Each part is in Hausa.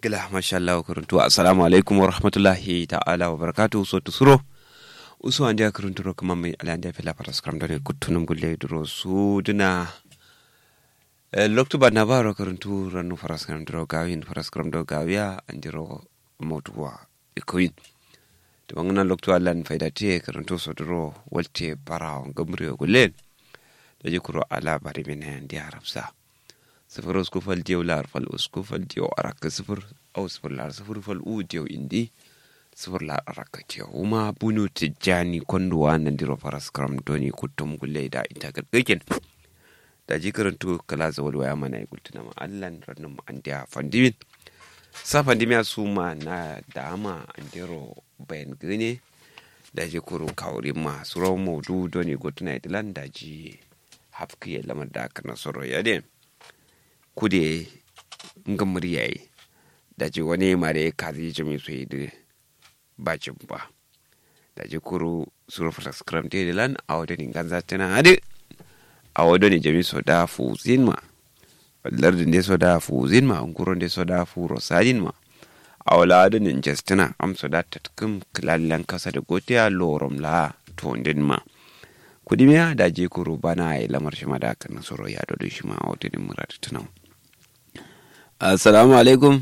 gila masha Allah kuruntu assalamu alaikum wa rahmatullahi ta'ala wa barakatuhu so tusuro usu an dia kuruntu ro kuma mai ala dia fela para skram dare kutunum gulle duro su duna loktu ba na ba ro kuruntu ranu para skram duro gawin para skram do gawiya an diro motuwa ikoyin to bangana loktu allan faida tie kuruntu so duro walte para gamri gulle da je kuro ala bari mena dia arabsa sifir usku fal diyo lar fal usku fal diyo araka sifir au sifir lar sifir fal u diyo indi sifir lar araka diyo uma bunu tijjani kondo wa nan diro faras kram doni kutum gulle da ita gargaken da ji karantu kala zawal waya mana ya gultuna ma allan rannun an diya fandimin sa fandimiya su ma na dama an diro bayan gane da ji kuro kawuri ma su rawar maudu doni gutuna idilan da ji hafkiyar lamar da aka nasoro ya ne kude nga muryaye da ji wani mare kazi jami su yi da bacin ba da ji kuru suru fata skram te lan a wadda ni ganza tana hade a wadda ni jami so da fuzin ma lardin de so da fuzin ma unkuron de so da furo sadin ma a wala wadda ni jestina am so da tatkum kilallan kasa da gotiya lorom la tondin ma kudimiya da je kuru bana ya lamar shi ma da kan soro ya dodo shi ma a wadda ni murar tunan assalamu alaikum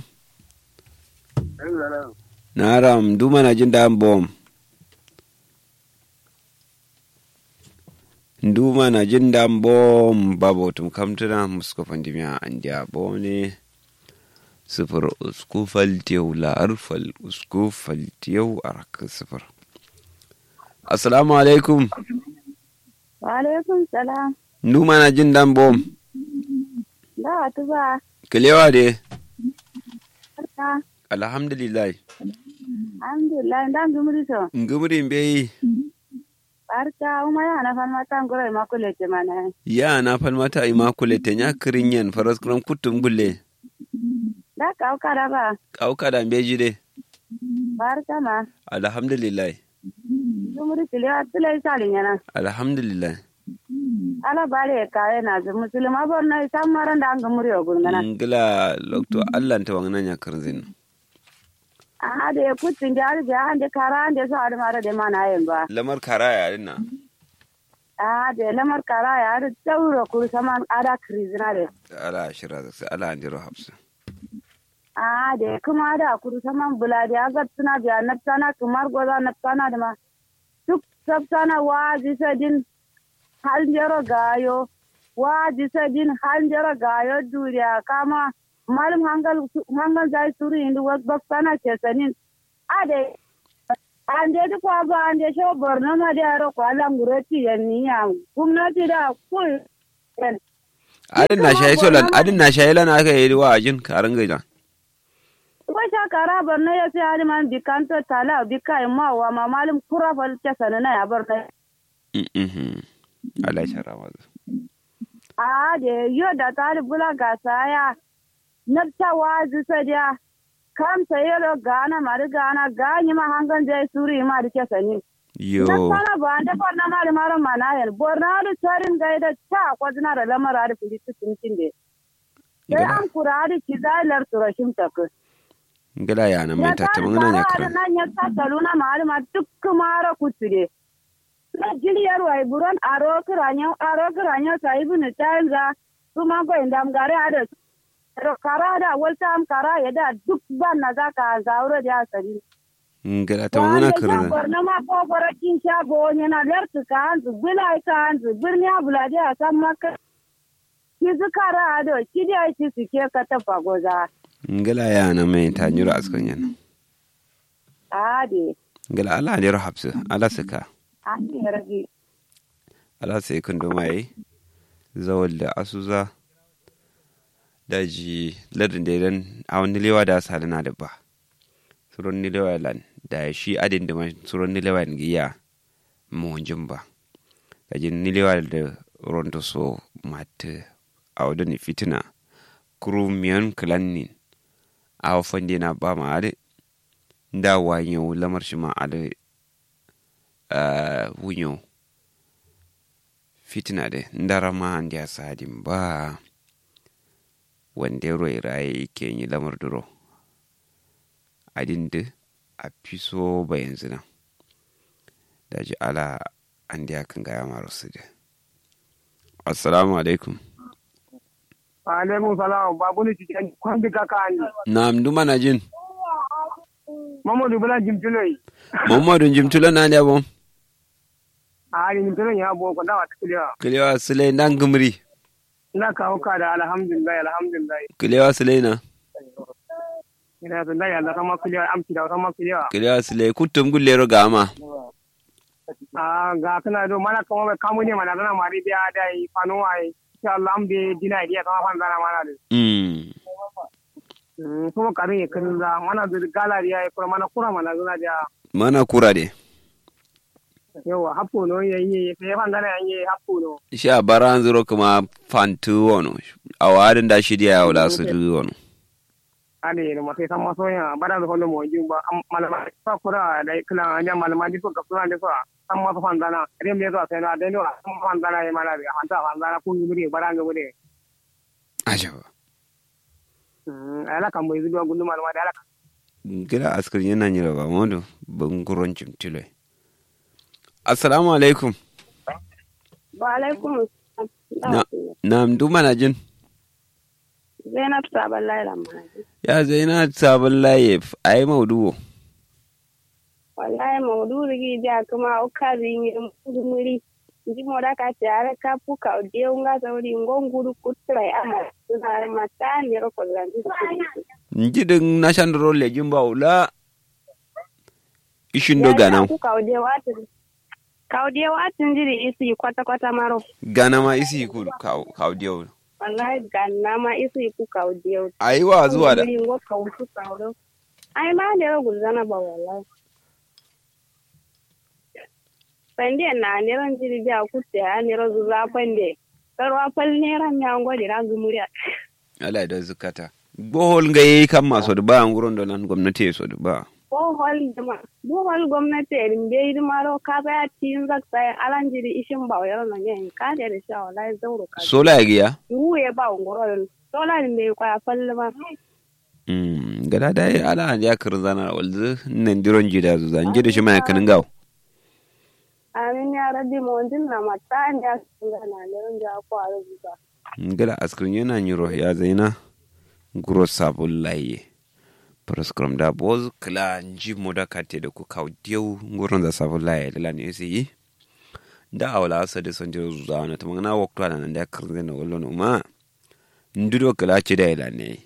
naram duma na jin dan bom duma na jin dan bom babu tum kamtuna musko pandimiya an dia bone sifir usku faltiyau la'ar fal usku faltiyau a rakan sifir assalamu alaikum wa alaikum salam duma na jin dan bom da tuba kilewa de barka alhamdulillah alhamdulillah ndan gumri to ngumri mbeyi barka uma ya na fan mata ngoro ma ko lete mana ya na falmata immaculate nya kirinyen faras kran kutum gulle da ka ka da ba kauka da mbeji de barka ma alhamdulillah gumri tile atule sali nyana alhamdulillah ala bare ka na zu musulma bor na sam maran da gumri o gurngana ngila lokto allah ta wangna nya kirzin a de kutin da da ande kara ande so ade mara de mana yen ba lamar karaya dinna a de lamar kara ya da tauro kur saman ada krizina de ala shira da sai ala andiro hafsa a de kuma da kur saman buladi aga tuna biya naftana kumar goza naftana da ma duk sabtana waji sadin hanjero gayo waji sadin hanjero gayo duriya kama malum hangal hangal zai suru indu wak baksana ke sanin ade ande du kwa ba ande sho borno ma de aro kwa langurati yanni ya gumnati da ku adin na shayi solan adin na shayi lana aka yi wa ajin karin gaida Wata kara borno ya sai hali man bikanto tala bika ma wa ma malum kura fal ke sanana ya borno Allah ya rama a de yo da tali bula gasa ya nafta wazi sadiya kam sayelo gana mari gana ganyi ma hangan zai suri ma da ke sani yo nafta ba ande borno ma da mara mana yan borno da tarin gaida ta kwazina da lamara da fili tuntun de sai an kura da kizalar turashin takus ngila ya na mai tattamin nan ya kiran nan ya tattalu na malama duk mara kuture na jiliyar wai buron aro kiranyo aro kiranyo sai bin tanza kuma go indam gare ada ro kara da walta am kara ya da duk ban na zaka zauro da asali ngila ta wani kiran na ma ko gora kin sha go ne na lertu ka anzu bila ka anzu birni abulade a san maka ki zukara ado ki da ki suke ka tafa goza ngila ya na mai ta nyura askan yana ade ngila ala ne hafsa ala saka ade rage ala sai kun do mai zawal da asuza daji ladin da dan a wani lewa da salina da ba suron ni lewa lan da shi adin da suron ni lewa giya mu jin ba kaji ni lewa da rondo so mat a wadani fitina kuru miyan kilannin a wafan na ba ma ade da wanyo lamar shi ma ade wunyo fitina de ndara ma andi a sadin ba wande roi raye ke yi lamar duro adin da a fiso ba yanzu nan da ji ala an da kan gaya mara su da assalamu alaikum alaikum salam babu ni cikin kwambi kaka ni na amdu mana jin mamadu bula jimtuloi muhammadu jimtula na ne bon a ni jimtuloi ya bo kwanda wa tikiliwa kilewa sule nan gumri ina kawo ka da alhamdulillah alhamdulillah kilewa sule na ina da ya da kama kiliwa amci da kama kiliwa kilewa sule kutum gullero gama a ga kana do mana kama bai kamu ne mana zana mari biya da yi fano ai insha Allah am be dina idiya kama fan zana mana da mm kuma karin ya kan za mana da galari ya kuma mana kura mana zana da mana kura de yawa hapo no yayi sai fan zana yayi hapo no sha baran zuro kuma fantu wono awadin da shi dia wala su du wono ade no mate sama so ya bada do hono mo jumba malama fa kura da kila nya malama di so ka kura de so sama so fan zana rem de so sai na de no sama fan zana ya mala bi hanta fan zana ku yuri bara ga bude ajaba ala kan bai zuwa gundu malama da ala gila askar yana nyira ba modo banguron cimtile assalamu alaikum wa alaikum na na mdu mana jin zainab sabon laila manaji ya zaina sabon laye ai mauduwo wallahi maudu rigi ja kuma ukazi ni muri ndi moda ka tare ka puka ode unga sauri ngonguru kutrai ama suna matani ro ko zanji njidin na shandro le jimba ula ishin do gana ku ka ode watin ka ode watin jiri isi kwata kwata maro gana ma isi ku ka odiyo wallahi ganna ma isi ku ka ode ai wa zuwa da ngo ka usu ka ro ai ma da ro gulzana ba wallahi pende na neran jiri ja kutte a nero zuza pende karwa pal neran ya ngodi ra zumuria ala da zukata bohol ga yayi kan masu da ba nguron da nan gwamnati so da ba bohol dama bohol gwamnati erin be yi maro ka ba tin zak sai alan jiri ishin ba yaro na yin ka da da sha wallahi zauro ka sola ya giya ruwe ba ngoro sola ni me kwa pal ma mm gada da ala ya kirzana walzu nan diron jida zuza njida shi mai kanin gawo amin ya rabbi mo na mata ya sunga na leon ja ko a rubuta ngala askrin yana nyiro ya zaina guro sabul laye proskram da boz kla nji moda kate da ku kaw dieu nguron da sabul laye da lan yesi yi da awla asa de son jiro zuza na tamanga wakto ana nan da kirze na wallo no ma ndudo kla ci da ila ne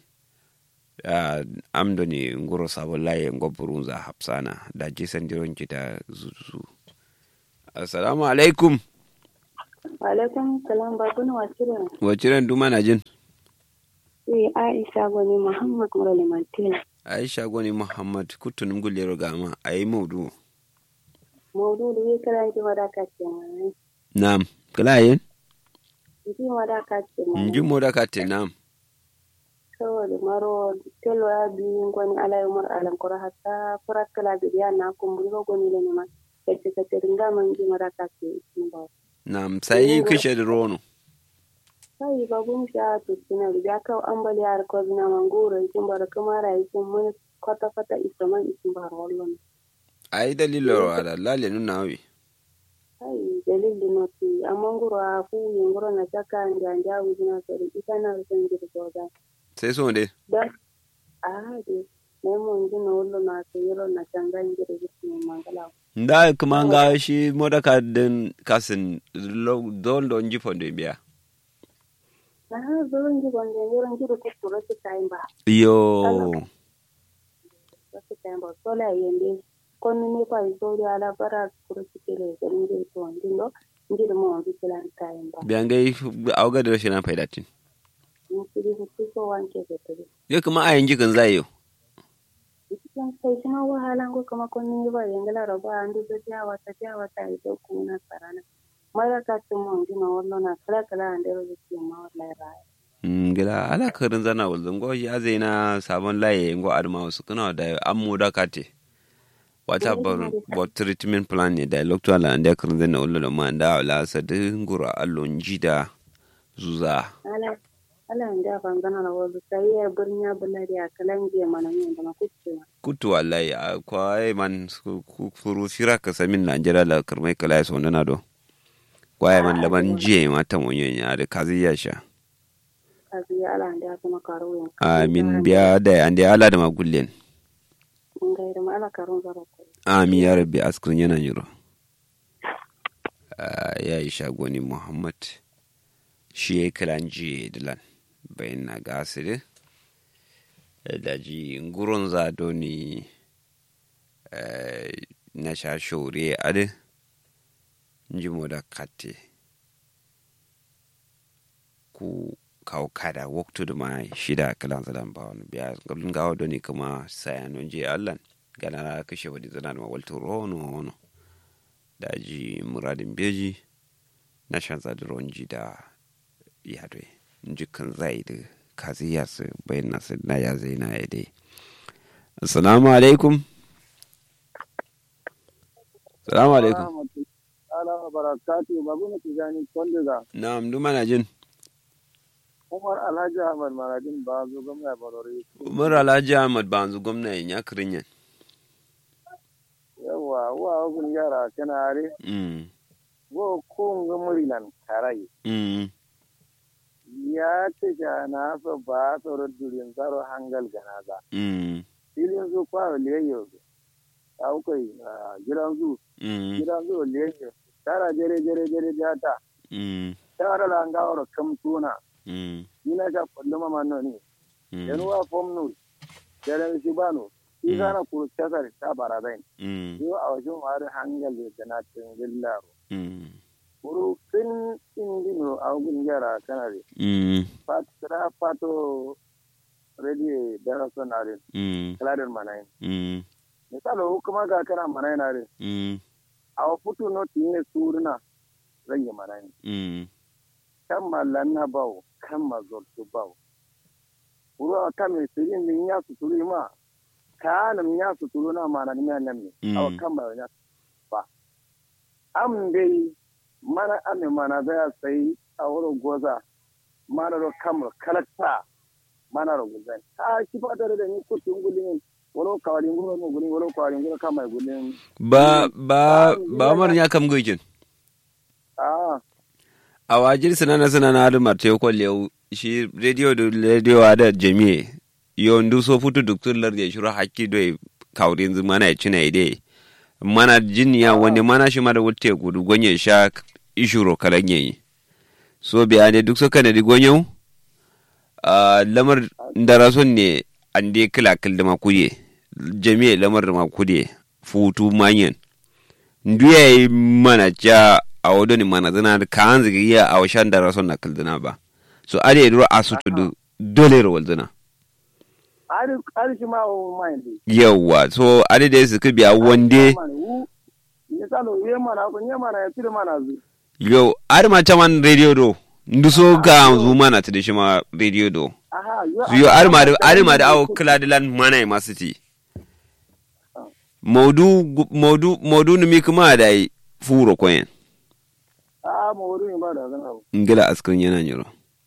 amdo ni nguro sabul laye ngoburunza hapsana da jisan jiron ki da zuzu assalamu alaikum alaikum salam ba kuna wacire waciren duma na jin eh aisha gwani muhammad murali mantina aisha gwani muhammad kutunum gullero gama ayi maudu maudu da ya kira ji wadaka ce mai nam kala yin ji wadaka ce mai nji moda kate nam saboda maro telo ya biyu gwani alayi umar alankura hatta furat kala biya na kumburi ko gwani le ne ma kace kace ringa man ji wadaka ce ba nam sai kishe da rono sai babun sha to suna da ka ambali har ko zina mangoro ikin bar kamara ikin mun kwata kwata isaman ikin bar wallon ai dalilo ala lale nuna wi ai dalili no ti amangoro a ku yengoro na chaka njanja wuzina sori itana rusan jirgo da sai so de da a de ne mun ji no wallo na to yero na changa jirgo mu mangala nda kuma nga shi moda ka den kasin don don ji fondo biya na zoron ji gonde yero ji ko to su time ba yo su time ba sola yende kon ne pa isori ala para kuro sikele garin je to ndindo ndiro mo bi plan time ba biyan gai auga da rashin faidatin ni kiri hutu so wanke ke to yo kuma ayin jikin zai yo cikin sai suna wahalan ko kuma kun yi ba yangala raba an duka jawa ta jawa ta ito kuna sarana mara ka tun mun gina wallo na kala kala an da rubuci ma wallahi raya gila ala karin zana walzan go ya zai na sabon laye ngo adma wasu kuna da an mu da kate wata bar bot treatment plan ne da lokto ala anda karin zana wallo da ma da ala sa de ngura allon jida zuza ala ala nda fangana na wazu sai ya birnya bulari a kalan je mana yin da makuce kutu wallahi a kwaye man su- ku- furu fira ka samin na jira la kirmai kala ya sonda na do kwaye man laban jiye mata munyen ya da kazi ya sha kazi ya ala nda kuma karo yin amin biya da an da ala da magullen mun ga da ala karon zara ko amin ya rabbi askrin yana yiro Ah, ya yi shagoni muhammad shi ya yi kiran jiye dilan bayan na gasiri da ji nguron zado ni eh, na sha shore ade njimo da kate ku kawo kada waktu da ma shida kalan zalan ba wani biya gablin gawa doni kuma sayanon je allan gana na kashe wadi zana da mawalta rono rono da ji muradin beji na shan zadiron ji da yadwe jikin zai da kazi ya su bayan nasu na ya zai na ya dai assalamu alaikum assalamu alaikum ala barakatu babu na tijani kwandiga na'am duma na jin umar alhaji ahmad maradin ba zo gwamna barori umar alhaji ahmad banzu gwamna ya kirin yan yawa wa ogun yara kana are mm go ko ngamuri nan karai mm ya ce ga na so ba so durin zaro hangal ganaza mm filin zu kwa leyo au kai gidan zu mm gidan zu leyo tara jere jere jere jata mm tara la ngawro kam tuna mm ina ka kulluma manno ni mm yanuwa fomnu jere shibano Mm. igana kuru kasar ta baradain mm yo a wajen wari hangal da na tingillaro mm kuru kin indino a gun yara kanare mm fatra pato ready da sonare mm kladen manayin mm misalo kuma ga kana manayin are mm a futu no tinne suruna rage manayin mm kan mallan na bawo kan mazoltu bawo kuru a kan mai sirin min ya suturu ma kana min ya suturu na mana ni nan ne a Mm. kan ba ya ba am dai mana ame mana zai sai a wurin goza mana ro kamar kalakta mana ro guzan a shi fa tare da ni kutun gulin walo kawalin guro no gulin walo kawalin guro kamar gulin ba ba ba mar nya kam gojin a a wajir sanana sanana adu marte ko lew shi radio do radio ada jami'e yo ndu so futu doktor lar ya shuru hakki do kawrin zu mana cina ide mana jinya wanda mana shi mada wutte gudu gonye sha ishuro kalan yayi so biya ne duk so kana di gonyo a lamar ndarason ne ande kila kil da makuye jami'e lamar da makuye futu manyan nduya yi mana ja a wado ni mana zana ka an zigi iya a washan da rason na kildina ba so ade yi a sutu du dole rawal zana ari ari shi ma o mai di yawa so ade da su biya wande ni salo ye mana ko nye mana ya tire mana zu yau ar ma taman radio do ndu so ga zu mana ta da shi ma radio do aha so yo ar ma da ar ma da awo kila dilan mana ma city maudu gu- maudu maudu ni mi kuma da yi furo koyen a mo wuri ba da zan abu ngila askan yana nyiro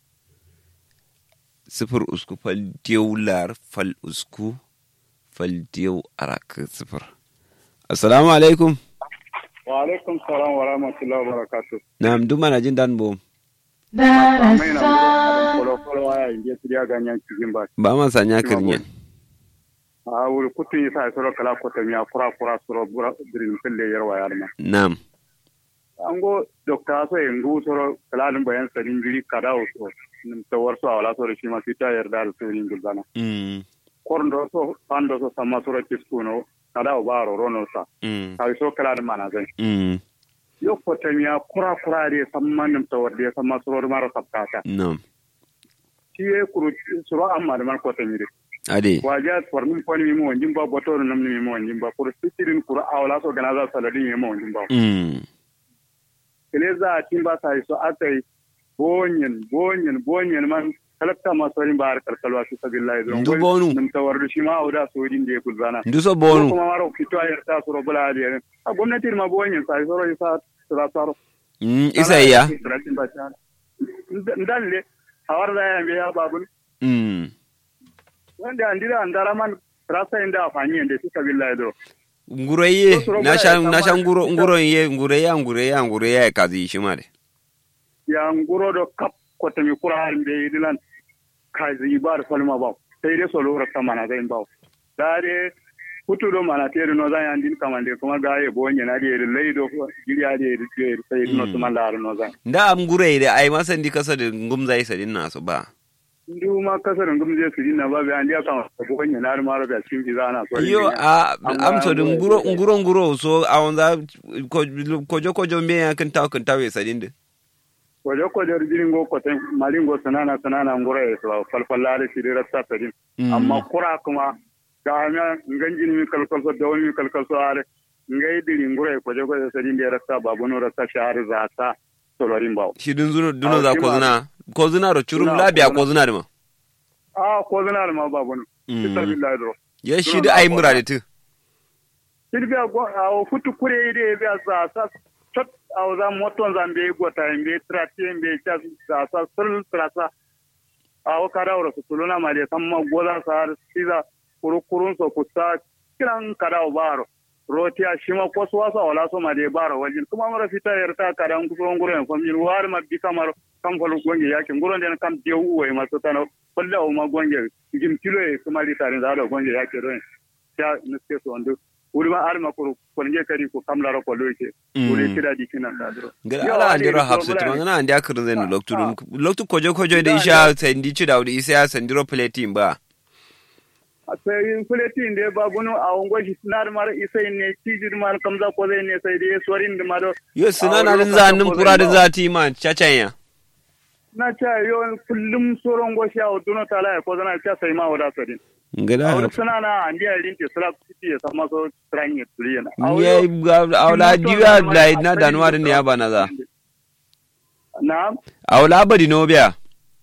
sifir usku fal diyau lar fal usku fal diyau arak sifir assalamu alaikum wa alaikum salam wa rahmatullahi wa barakatuh na'am duk mana jin dan bom mai na kolo kolo waya inje tiriya ganyan cikin ba ba ma sanya kirnyen a wuri kutu yi sa soro kala ko miya kura kura soro bura dirin fille yarwa yarma na'am an go dokta so en gu soro kala dum bayan sarin jiri kada o so nim tawar so awala soro shi ma fita yarda da sorin gulbana mm korndo so pando so sama soro kiskuno kada o baro rono sa mm kai so kala dum mana zan mm yo ko miya kura kura de samman nim tawar de sama soro maro sabtata na'am shi e kuru soro amma da man ko tamire ade waja formin poni mi mo jimba botoro namni mi mo jimba pour sitirin kura awla so ganaza saladi mi mo jimba mm keleza timba sai so atai bonyen bonyen bonyen man kalakta ma sorin bar kalkalwa su sabillahi don Ndu bonu. nim tawardu shi ma awda so din de kulzana ndu so ko bonu kuma maro fito ayar ta so robula de a gwamnati ma bonyen sai so isa sura saro mm isa iya ndan le hawar da ya biya babun mm wanda andira andara man rasa inda afani ende su kabilla do nguroye Sosoro na baya shan na kama- shan nguro nguro ye ngureya ngureya ngureya kazi shimare ya nguro do kap ko tami qur'an be dilan kazi bar falma ba sai dai solo rasa mana zai ba dare hutu do mana tere no zan andin kamande kuma ga ye bonye na de leido giri ade de sai no Mm. tuma lar no zan nda am ngure da ai masan di kasa da ngumza isa din nasu ba ndu ma kasar ngum je su dinna ba be andi aka bonye na ma ro ga cin bi zana so yo a Amma am so da nguro- nguro nguro nguro so a wanda kojo kojo me ya kan taw kan taw isa din de wajo ko der diringo ko ten malingo sanana sanana ngoro e so falfallare shi dira sapedin Mm. amma kura kuma ga nya nganjin mi kalkal so dawon mi kalkal so are ngai diri ngoro e ko jogo so din dira sa babu no rasa shahar za ta solorin bawo shi dun zuno duno Aw, za shi ko ma- zuna ko zuna ro churum Zuna, labiya ko ko zuna da ma a ko zana ma babu no Mm. billahi do ya shi Zuna da na ai ko mura da tu silvia go a futu kure ide be za sa tot a za moton zambe gota mbe trati mbe cha za sa sul trasa a o kada ora su tuluna ma de samma gola sar siza kuru kurun so kusa kiran kada o baro roti a shima ko so wasa wala so ma de baro wajin kuma mara fita yarta kada an kuso ngoro en famin war ma bi kamar kam folu gonge yake ngoro den kam de uwe ma so tano kolle o ma gonge jim kilo e kuma li tarin da do gonge yake do ya nuske so ndu wuri ma arma ko ko nge kadi ko kamla ro ko loike Mm. wuri kida di kinan da do gara Yo, ala ade andiro ko hafsu bulani. tuma ngana andi akirin zai Ah, loktu ah. loktu kojo kojo da Da, isha sandi ci da wuri isa ya sandiro platin ba sai kuleti inde babunu a ongo hisnar mar isai ne tijir mar kamza ko zai ne sai dai sorin da maro yo suna A na wani din lokacin zanin ko fura da zai ba. zati ma cacanya na cha yo kullum soron go sha duno tala ko zana cha sai ma wada sadin a ngada wani suna na andi a rinti sala city ya sama so tranye tuliyana ya aula diwa blai na danuwa ne ya bana za na aula badi no biya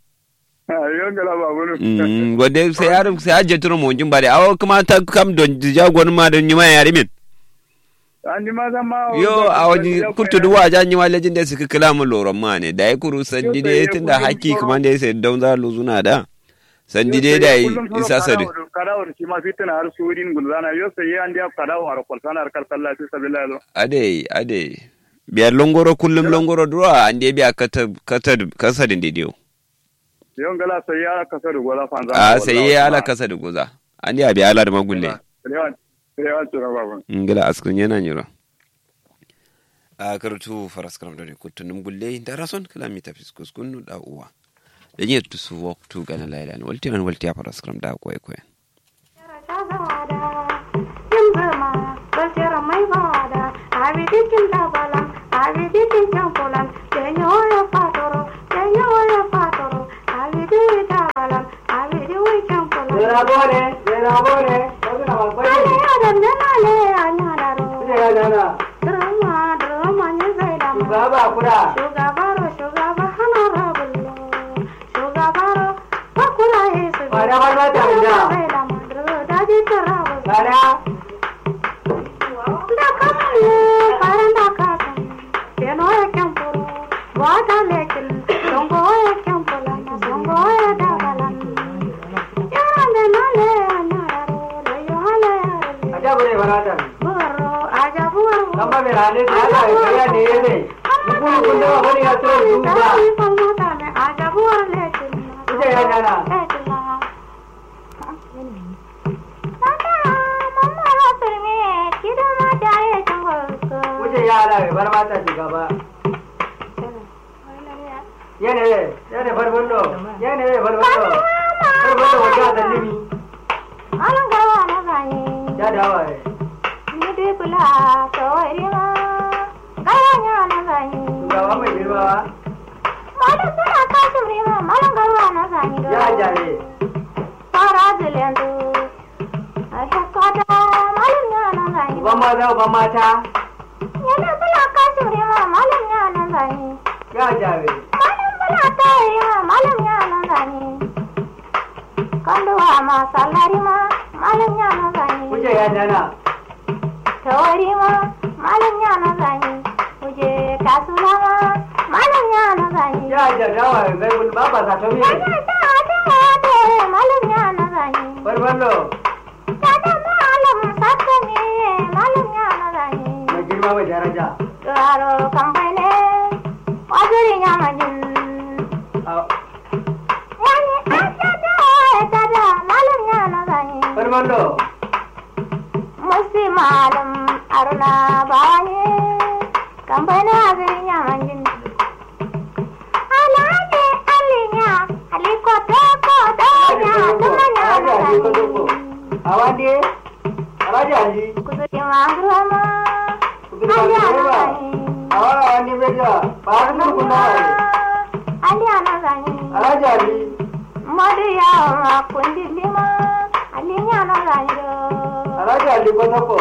yo ngala babunu Mm, wanda sai ya sai ya jeturo mo jin bare awo kuma ta kam don jagon ma don nyima yari min andi ma zama yo a wani kurtu duwa ja nyima lejin da suka kila mu loron ma ne da ya kuru sandi dai tunda haki kuma da ya sai don za luzuna da sandi dai da isa sadi kadawar shi ma fitina har surin gulzana yo sai an dia kadawar kwalsana har kalsalla fi sabilillah ade ade biyar longoro kullum longoro duwa an dai biya kata kata kasa din didiyo yon gala sai ya kasa da gola fanza a sai ya ala kasa da goza an dai biya ala da magulle rewan rewan tura babu ngila askun yana nyiro a karatu faras karam da kutunum gulle da rason kalami ta fiskus kunu da uwa da yin tu su wok tu gana laila ni walti an walti a faras karam da koy koy Tawari ma, malam yana zani, kuje kasula ma, malam ya na zani Ya jagawa zai bul baba sa to mi. Wani ta ta ta malam ya na zani Barballo. ta ta malam sakka ne malam ya na zani Mai girma mai daraja. Garo kamfani wajirin ya majin Ah, Wani an ta ta ta ta malam ya na zani Barballo. Musi malam aruna bawani kamfani wajirin ya majin Alhaji alinya aliko toko donya tumanya na zani Awandi. Alaji Ali. Kusurin mangroma Kudu ba Awa awandi beja. Paru mu kuna. Aliana zani Alaji Ali. Madu ya ma kundi lima Aliana zani do Alaji Ali ko toko.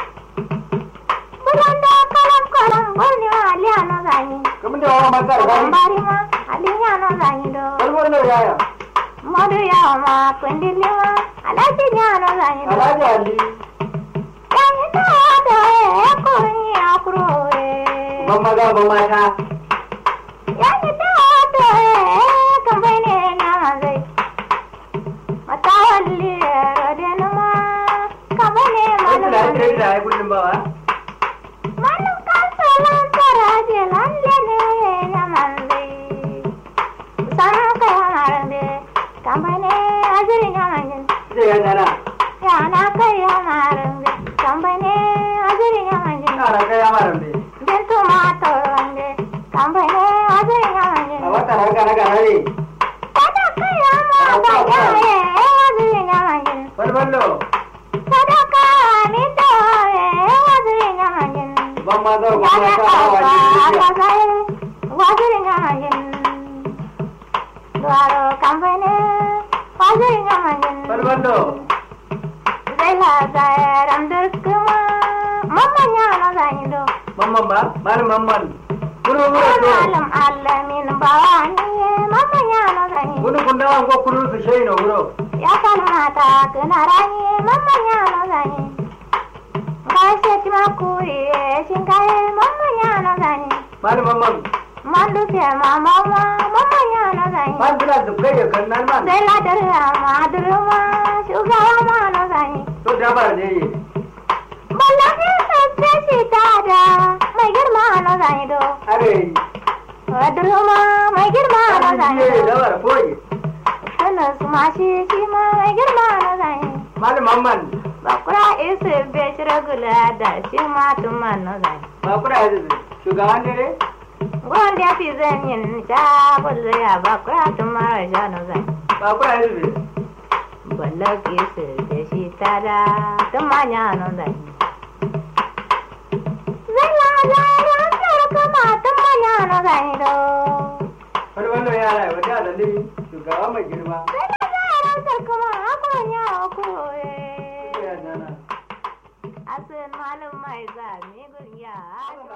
Bulanda kalam kalam boni ma Aliana zani Kamu da wa makar gani. Bari ma Aliana zani do Barballo yaya. Madu ya ma kundi lima Alaji nyana zani do Alaji Ali. Yani to do e kurni akro e Ban maza ban mata. Yani to do e kambane nyama zai Matawalli rodenu ma kambane Kai da malu kai da ai kullum ba wa. Malum kasalan karaje lalle ne yamanze. Sana kai hamarande kambane ajiri yamanjin. Zai ya dana. Yana kai hamarande kambane ajiri yamanjin. Kara kai amaran be. Jentu matorande kambane ajiri yamanjin. A wata raga raga ne. Kada kai hamara yaye ajiri yamanjin. Barballo. Sadaka mi tawaye ajiri yamanjin. Ban maza ban mata awandi beja. Barballo. Mamman ba? Malam mamman. Kuro kuro to. Kunu kun dawa ko kuru su shai no kuro. Ya kalmata kana rani mamman ya na zani. Gaishe ti makuri shin kai mamman ya na zani. Malam mamman. Mandu ke mama ma mamman ya na zani. Man bila su kai ya kan nan man. Sai ladar ma durma shugaba ma na zani. To da ba ne yi. Wallahi sabbe shi tada mai girma na zani do. Are. Durma mai girma na zani Ne da do. war koyi. Sannan su ma shi shi ma mai girma na zani. Malam mamman. Bakura isu be shiragula da shi ma tuma na zani. Ba kura yanzu shugaban dare. Wanda ya fi zan yin ta bulle ya bakura tuma rasha na zani. Ba kura yanzu. Ballaki su be shi tada tuma nya na zani. Zalla zalla kuma tuma nya na zani do. Barballo yara wata da dare. Shugaban mai girma. Ya dana. Asin malum mai zami gun ya